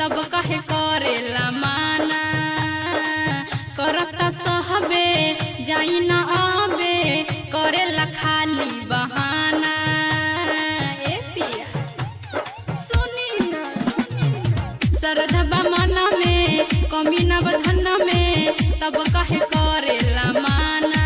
तब कहे करेला माना करता सहबे जाई न आबे करेला खाली बहाना ए पिया सुनी ना सरधबा मन में कमी न बधन में तब कहे करेला माना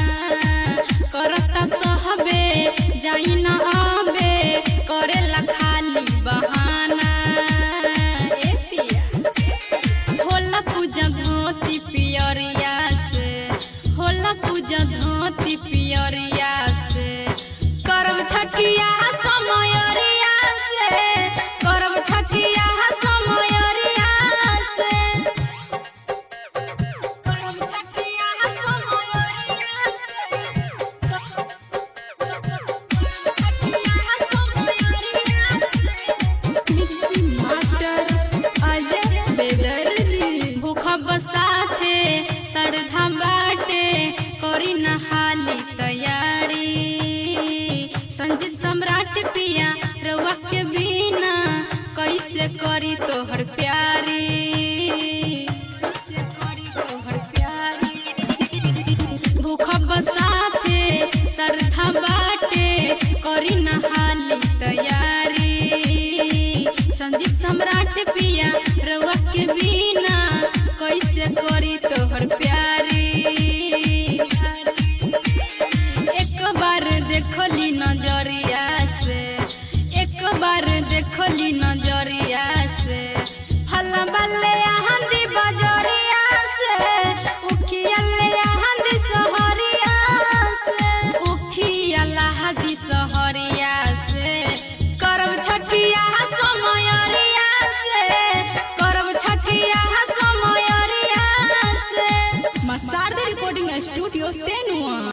करता सहबे जाई न आबे करेला खाली बहाना ए पिया होला पूजा धोती पियरिया से होला पूजा धोती पियरिया से करब छठिया समयरिया से करब छठिया समयरिया से करब छठिया समयरिया से छठिया समयरिया से मिक्सी मास्टर अजय बेदर्दी भूख बसाथे सरधा बाटे करी नहाली तैयारी संजीत सम्राट पिया रउआ के बिना कैसे करी तोहर प्यारी कैसे करी तोहर प्यारी भूख बसाथे सरधा बाटे करी नहाली तैयारी संजीत सम्राट पिया रउआ के बिना कैसे करी तोहर प्यारी एक बार देखली नजरिया से एक बार देखली नजरिया से फल बल्ले हंदी बजरिया से उखिया ले हंदी सहरिया से उखिया लहदी सहरिया से करब छठिया समयरिया से करब छठिया समयरिया से मसारदा रिकॉर्डिंग स्टूडियो तेनुआ